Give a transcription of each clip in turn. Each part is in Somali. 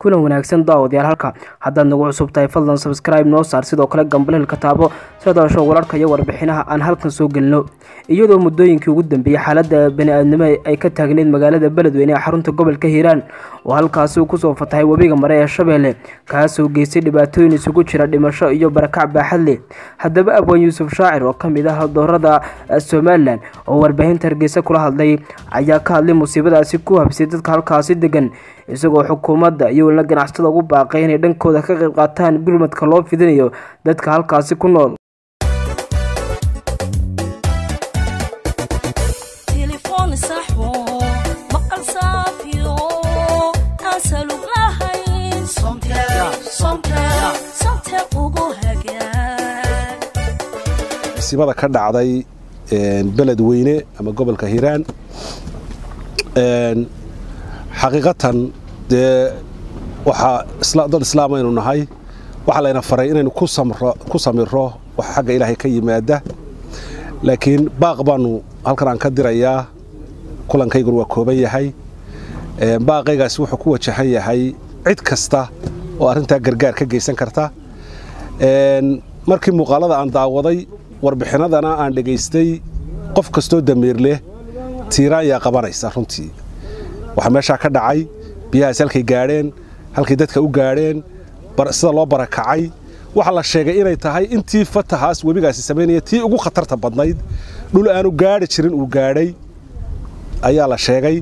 kulan wanaagsan daawadayaal halka haddaad nagu cusub tahay fadlan sabscribe noo saar sidoo kale gambalelka taabo sida dalasho wararka iyo warbixinaha aan halkan soo gelino iyadoo muddooyinkii ugu dambeeyey xaaladda bani-aadnimo ay ka taagneyd magaalada beledweyne ee xarunta gobolka hiiraan oo halkaasi uu kusoo fatahay webiga mare ee shabeelle kaasoo geystay dhibaatooyin isugu jira dhimasho iyo barakac baaxad leh haddaba abwaan yuusuf shaacir oo ka mid ah doorada somalilan oo warbaahinta hargeysa kula hadlay ayaa ka hadlay musiibadaasi ku habsay dadka halkaasi degan isagoo xukuumadda iyo welina ganacsatada ugu baaqay inay dhankooda ka qayb qaataan gurmadka loo fidinayo dadka halkaasi ku nool masiibada ka dhacday beledweyne ama gobolka hiiraan xaqiiqatan dee waxaa dad islaam aynu nahay waxaa layna faray inaynu ku samiro wax xagga ilaahay ka yimaada laakiin baaq baanu halkan aan ka dirayaa kulankayguna waa kooban yahay baaqaygaasi wuxuu ku wajahan yahay cid kasta oo arrintaa gargaar ka geysan karta markii muuqaalada aan daawaday warbixinadana aan dhegaystay qof kastoo damiir leh tiiraan yaa qabanaysa runtii waxaa meeshaa ka dhacay biyahaas halkay gaadheen halkay dadka u gaadheen sida loo barakacay waxaa la sheegay inay tahay intii fatahaas webigaasi samaynaya tii ugu khatarta badnayd dhul aanu gaadhi jirin uu gaadhay ayaa la sheegay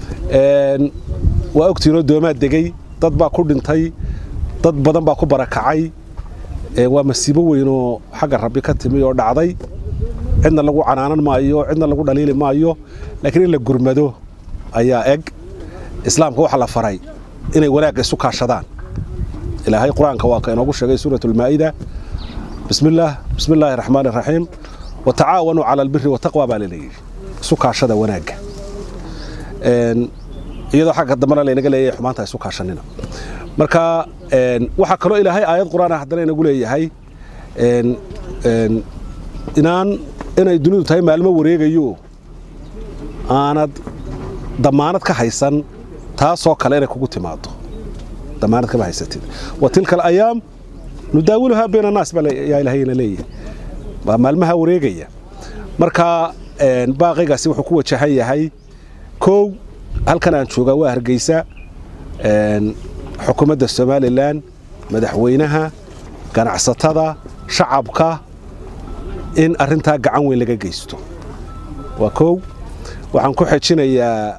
waa ogtiinoo doomaa degey dad baa ku dhintay dad badan baa ku barakacay waa masiibo weynoo xagga rabbi ka timi oo dhacday cidna lagu canaanan maayo cidna lagu dhaliili maayo laakiin in la gurmado ayaa eg islaamka waxaa la faray inay wanaagga isu kaashadaan ilaahay qur-aanka waa ka inoogu sheegay suurat ulmaa'ida bismillaah bismi illaahi raxmaan iraxiim wa tacaawanuu cala albiri wataqwa baa laleeyihi isu kaashada wanaagga iyadoo xagga dambena laynaga leeyahay xumaanta isu kaashanina marka waxaa kaloo ilaahay aayad qur-aan ah haddana inagu leeyahay inaan inay dunidu tahay maalmo wareegayo aanad damaanad ka haysan taasoo kale inay kugu timaado damaanad kama haysatid wa tilka alayaam nudaawiluhaa bayna annaas baa yaa ilaahayna leeyahay waa maalmaha wareegaya marka baaqaygaasi wuxuu ku wajahan yahay kow halkan aan joogaa waa hargeysa xukuumadda somalilan madaxweynaha ganacsatada shacabka in arrintaa gacan weyn laga geysto waa kow waxaan ku xejinayaa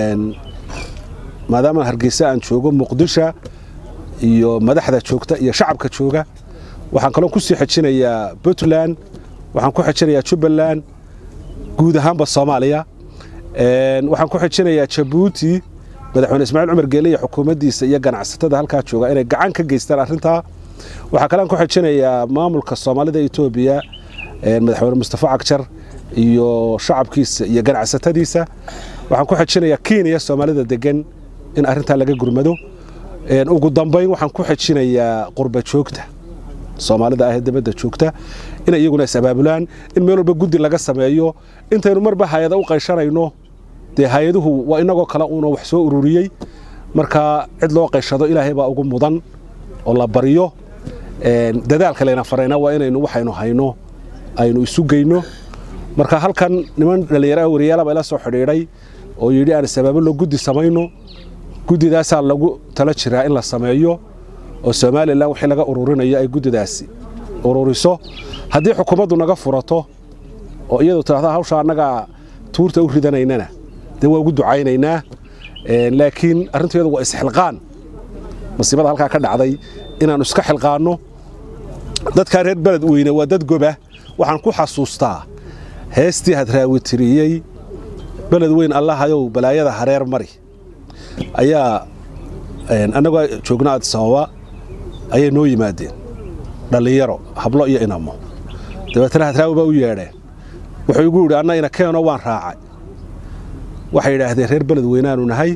maadaama hargeysa aan joogo muqdisho iyo madaxda joogta iyo shacabka jooga waxaan kaloo ku sii xejinayaa puntland waxaan ku xejinayaa jubbaland guud ahaanba soomaaliya waxaan ku xejinayaa jabuuti madaxweyne ismaaciil cumar geele iyo xukuumaddiisa iyo ganacsatada halkaa jooga inay gacan ka geystaan arrintaa waxaa kalean ku xejinayaa maamulka soomaalida etoobiya madaxweyne mustafa cagjar iyo shacabkiisa iyo ganacsatadiisa waxaan ku xejinayaa kenya soomaalida degan in arrintaa laga gurmado ugu dambayn waxaan ku xejinayaa qurba joogta soomaalida ahee dabadda joogta inay iyaguna is-abaabulaan in meel walba guddi laga sameeyo intaynu marba hay-ada u qayshanayno dee hay-aduhu waa inagoo kale uuna wax soo ururiyey marka cid loo qayshado ilaahay baa ugu mudan oo la baryo dadaalka layna farayna waa inaynu waxaynu hayno aynu isu geyno marka halkan niman dhallinyaraha wariyaalaba ila soo xidhiidhay oo yidhi aan is-abaabullo guddi samayno guddidaasaa lagu tala jiraa in la sameeyo oo somalilan wixii laga ururinayo ay guddidaasi ururiso haddii xukuumaddu naga furato oo iyadu tidhahda hawsha annagaa tuurta u ridanaynana dee waa ugu ducaynaynaa laakiin arrinteedu waa isxilqaan masiibada halkaa ka dhacday inaannu iska xilqaanno dadkaa reer beled weyne waa dad goba waxaan ku xasuustaa heestii hadraawitiriyey beled weyn allahayow balaayada hareer mari ayaa annagoo joogna adisababa ayay noo yimaadeen dhallinyaro hablo iyo inamo dabeetana hadraawi baa u yeedheen wuxuu igu yidhi anna ina keeno waan raacay waxay yidhaahdeen reer beled weynaanu nahay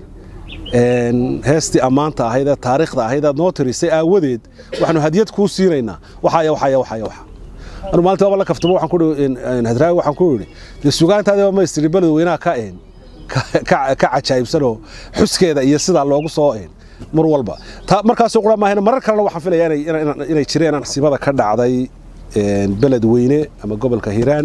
heestii ammaanta ahayd ee taariikhda ahayd aad noo tirisay aawadeed waxaanu hadiyad kuu siinaynaa waxaya waxaya waxaya waxa anu maalinta waaba la kaftamo waxaan ku hadraawi waxaan ku yidhi dee sugaantaadiba maystiri beled weynaha ka ka cajaa'ibsanoo xuskeeda iyo sidaa loogu soo mar walba markaasoo qura maahan marar kalena waxaan filayaa inay jireen nasiibada ka dhacday beled weyne ama gobolka hiiraan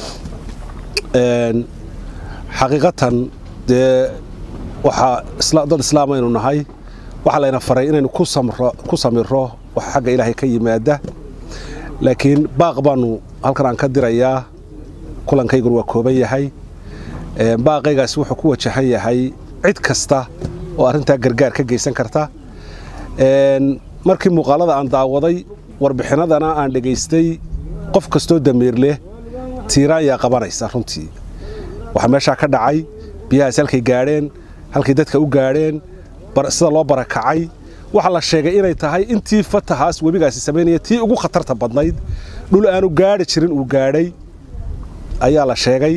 xaqiiqatan dee waxaa dad islaam aynu nahay waxaa layna faray inaynu ku samiro wax xagga ilaahay ka yimaada laakiin baaq baanu halkan aan ka dirayaa kulankayguna waa kooban yahay baaqaygaasi wuxuu ku wajahan yahay cid kasta oo arrintaa gargaar ka geysan karta markii muuqaalada aan daawaday warbixinadana aan dhegaystay qof kastoo damiir leh tiiraan yaa qabanaysa runtii waxaa meeshaa ka dhacay biyahaas halkay gaadheen halkay dadka u gaadheen sida loo barakacay waxaa la sheegay inay tahay intii fatahaas webigaasi samaynaya tii ugu khatarta badnayd dhul aanu gaadhi jirin uu gaadhay ayaa la sheegay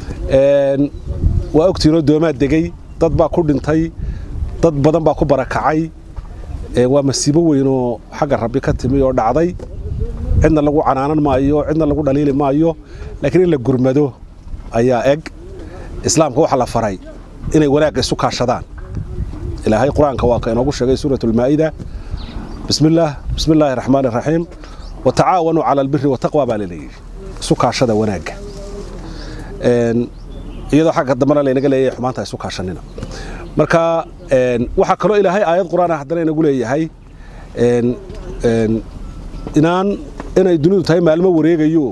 waa ogtiinoo doomaa degey dad baa ku dhintay dad badan baa ku barakacay waa masiibo weynoo xagga rabbi ka timi oo dhacday cidna lagu canaanan maayo cidna lagu dhaliili maayo laakiin in la gurmado ayaa eg islaamka waxaa la faray inay wanaagga isu kaashadaan ilaahay qur-aanka waa ka inoogu sheegay suurat ulmaa'ida bismillaah bismi illaahi raxmaan iraxiim watacaawanuu cala albiri wataqwa baa laleeyihi isu kaashada wanaagga iyadoo xagga dambena laynaga leeyahay xumaanta isu kaashanina marka waxaa kaloo ilaahay aayad qur-aan ah haddana inagu leeyahay inaan inay dunidu tahay maalmo wareegayo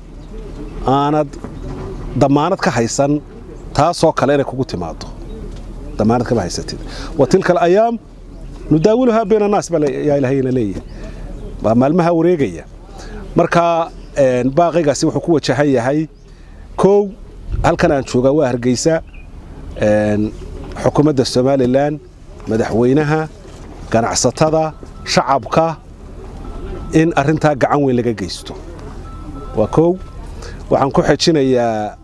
aanad damaanad ka haysan taasoo kale inay kugu timaado damaanad kama haysatid wa tilka alayaam nudaawiluhaa bayna annaas baa yaa ilaahayna leeyahay waa maalmaha wareegaya marka baaqaygaasi wuxuu ku wajahan yahay kow halkan aan joogaa waa hargeysa xukuumadda somalilan madaxweynaha ganacsatada shacabka in arrintaa gacan weyn laga geysto waa kow waxaan ku xejinayaa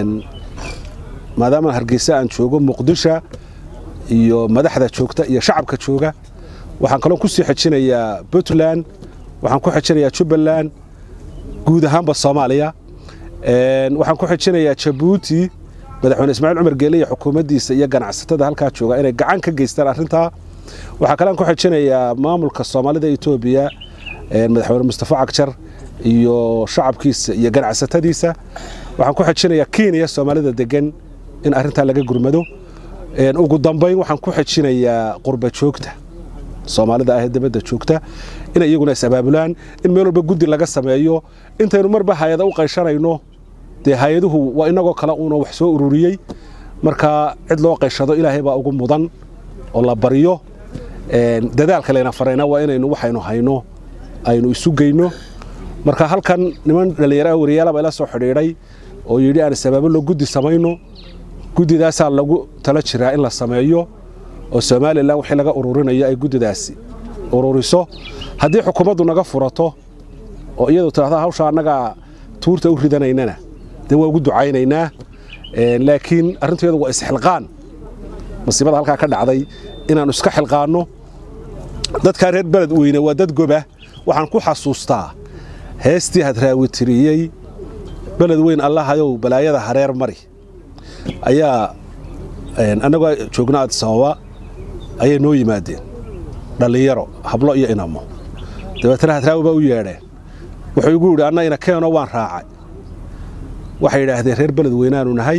maadaama hargeysa aan joogo muqdisho iyo madaxda joogta iyo shacabka jooga waxaan kaloo ku sii xejinayaa puntland waxaan ku xejinayaa jubbaland guud ahaanba soomaaliya waxaan ku xejinayaa jabuuti madaxweyne ismaaciil cumar geele iyo xukuumaddiisa iyo ganacsatada halkaa jooga inay gacan ka geystaan arrintaa waxaa kalean ku xejinayaa maamulka soomaalida etoobiya madaxweyne mustafa cagjar iyo shacabkiisa iyo ganacsatadiisa waxaan ku xejinayaa kenya soomaalida degan in arrintaa laga gurmado ugu dambayn waxaan ku xejinayaa qurba joogta soomaalida ah ee dabadda joogta inay iyaguna is-abaabulaan in meel walba guddi laga sameeyo intaynu marba hay-ada u qayshanayno dee hay-aduhu waa inagoo kale uuna wax soo ururiyey marka cid loo qayshado ilaahay baa ugu mudan oo la baryo dadaalka layna farayna waa inaynu waxaynu hayno aynu isu geyno marka halkan niman dhallinyaraha wariyaalaba ila soo xidhiidhay oo yidhi aan is-abaabullo guddi samayno guddidaasaa lagu tala jiraa in la sameeyo oo somalilan wixii laga ururinayo ay guddidaasi ururiso haddii xukuumaddu naga furato oo iyadu tidhahda hawsha annagaa tuurta u ridanaynana dee waa ugu ducaynaynaa laakiin arrinteedu waa isxilqaan masiibada halkaa ka dhacday inaannu iska xilqaanno dadkaa reer beled weyne waa dad goba waxaan ku xasuustaa heestii hadraawi tiriyey beled weyn allahayow balaayada hareer mari ayaa annagoo joogna adisababa ayay noo yimaadeen dhallinyaro hablo iyo inamo dabeetana hadraawi baa u yeedheen wuxuu igu yidhi anna ina keeno waan raacay waxay yidhaahdeen reer beled weynaanu nahay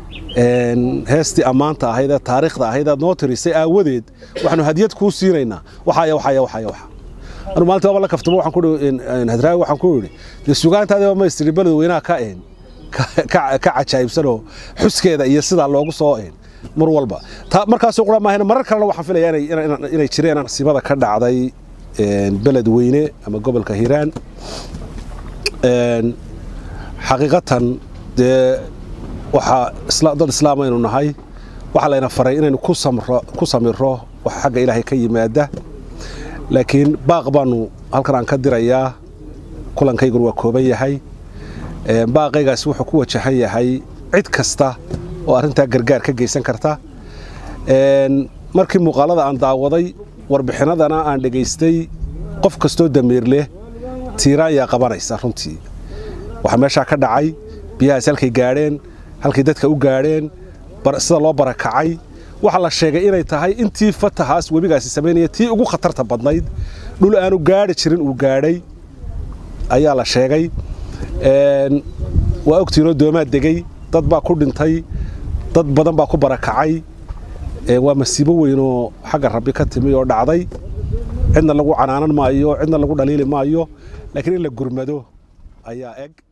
heestii ammaanta ahayd ee taariikhda ahayd aad noo tirisay aawadeed waxaanu hadiyad kuu siinaynaa waxaya waxaya waxaya waxa anu maalinta waaba la kaftamo waxaan ku hadraawi waxaan ku yidhi dee sugaantaadiba ma istiri beled weynaha ka een ka cajaa'ibsanoo xuskeeda iyo sidaa loogu soo een mar walba markaasoo qura maahan marar kalena waxaan filayaa inay jireen nasiibada ka dhacday beled weyne ama gobolka hiiraan xaqiiqatan dee waxaa dad islaam aynu nahay waxaa layna faray inaynu ku samiro wax xagga ilaahay ka yimaada laakiin baaq baanu halkan aan ka dirayaa kulankayguna waa kooban yahay baaqaygaasi wuxuu ku wajahan yahay cid kasta oo arrintaa gargaar ka geysan karta markii muuqaalada aan daawaday warbixinadana aan dhegaystay qof kastoo damiir leh tiiraan yaa qabanaysa runtii waxaa meeshaa ka dhacay biyahaas halkay gaadheen halkay dadka u gaadheen sida loo barakacay waxaa la sheegay inay tahay intii fatahaas webigaasi samaynaya tii ugu khatarta badnayd dhul aanu gaadhi jirin uu gaadhay ayaa la sheegay waa ogtiinoo doomaa degey dad baa ku dhintay dad badan baa ku barakacay waa masiibo weynoo xagga rabbi ka timi oo dhacday cidna lagu canaanan maayo cidna lagu dhaliili maayo laakiin in la gurmado ayaa eg